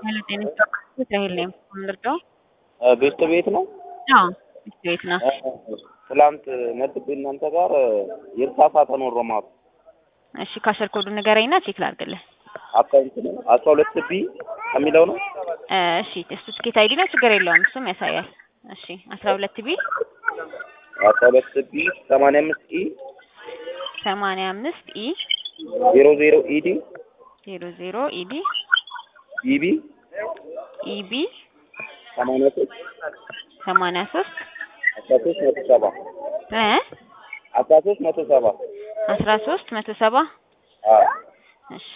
ሄሎ ጤና ይስጥልኝ ራሄል ነኝ የምንረዳው? ቤት ቤት ነው። አዎ ቤት ቤት ነው። ትላንት መጥቼ እናንተ ጋር የተሳሳተ ነው ሮማቱ እሺ ካሸር ኮዱ ንገረኝና ቼክ ላድርግልህ። አካውንት ነው አስራ ሁለት ቢ ከሚለው ነው። እ እሺ እሱ ትኬት አይዲ ነው፣ ችግር የለውም እሱም ያሳያል። እሺ አስራ ሁለት ቢ አስራ ሁለት ቢ ሰማንያ አምስት ኢ ሰማንያ አምስት ኢ ዜሮ ዜሮ ኢዲ ዜሮ ዜሮ ኢዲ ኢቢ ኢቢ ሰማንያ ሶስት ሰማንያ ሶስት አስራ ሶስት መቶ ሰባ እ አስራ ሶስት መቶ ሰባ አስራ ሶስት መቶ ሰባ አዎ እሺ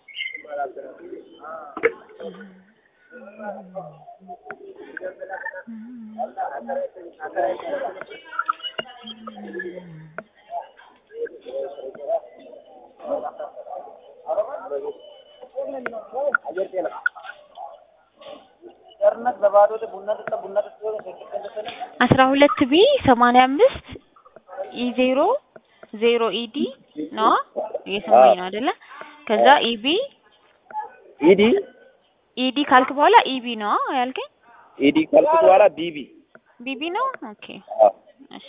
አስራ ሁለት ቢ ሰማንያ አምስት ኢ ዜሮ ዜሮ ኢዲ ነው እየሰማኝ ነው አይደለ? ከዛ ኢቢ ኢዲ ኢዲ ካልክ በኋላ ኢቢ ነው ያልከኝ? ኢዲ ካልኩ በኋላ ቢቢ ቢቢ ነው። ኦኬ አዎ እሺ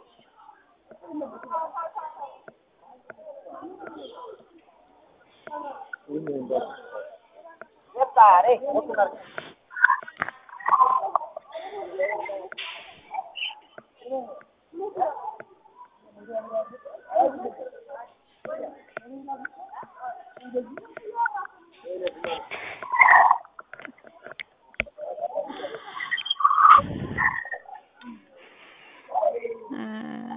እ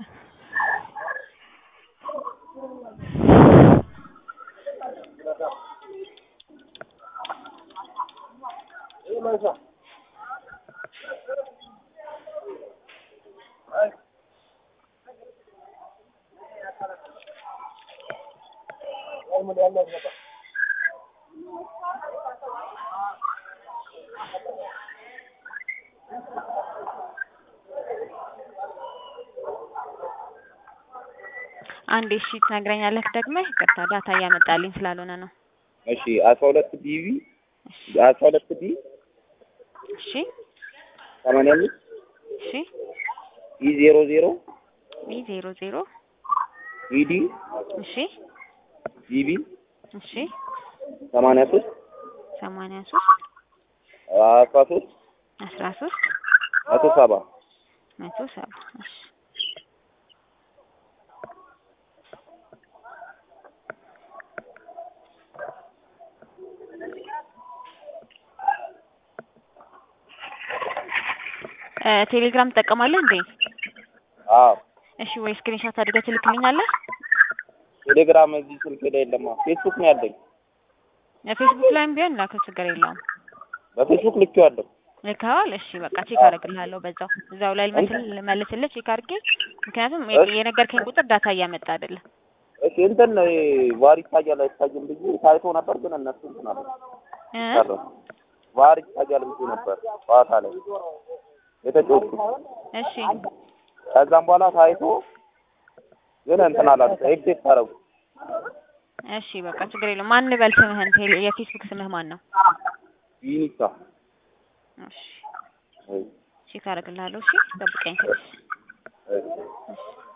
አንዴ እሺ ትነግረኛለህ ደግመህ? ይቅርታ ዳታ እያመጣልኝ ስላልሆነ ነው። እሺ አስራ ሁለት ቢቢ አስራ ሁለት ቢ እሺ ሰማንያ አምስት እሺ ኢ ዜሮ ዜሮ ቢ ዜሮ ዜሮ ኢዲ እሺ ቢቢ እሺ ሰማንያ ሶስት ሰማንያ ሶስት አስራ ሶስት አስራ ሶስት መቶ ሰባ መቶ ሰባ እሺ እ ቴሌግራም ትጠቀማለህ እንዴ? አዎ እሺ ወይ ስክሪንሾት አድርገህ ትልክልኛለህ? ቴሌግራም እዚህ ስልክ ላይ የለማ ፌስቡክ ነው ያለኝ ፌስቡክ ላይም ቢሆን ላከው ችግር የለውም። በፌስቡክ ልኬዋለሁ ልከዋል? እሺ በቃ ቼክ አደርግልሃለሁ በዛው እዛው ላይ ልመስል ልመልስልህ ቼክ አድርጌ ምክንያቱም የነገርከኝ ቁጥር ዳታ እያመጣ አይደለም። እሺ እንትን ነው ይሄ ዋር ይታያል አይታይም ብዬ ታይቶ ነበር ግን እነሱ እንትን አለ እ ቀረ ዋር ይታያል ብዬ ነበር ጨዋታ ላይ የተጫወትኩት እሺ ከዛም በኋላ ታይቶ ግን እንትን አላለ ኤግዜት አደረጉ እሺ በቃ ችግር የለውም። ማን ልበል ስምህን? ቴሌ የፌስቡክ ስምህ ማን ነው? ዩኒሳ እሺ ቼክ አደርግልሃለሁ። እሺ ጠብቀኝ ትንሽ። እሺ እሺ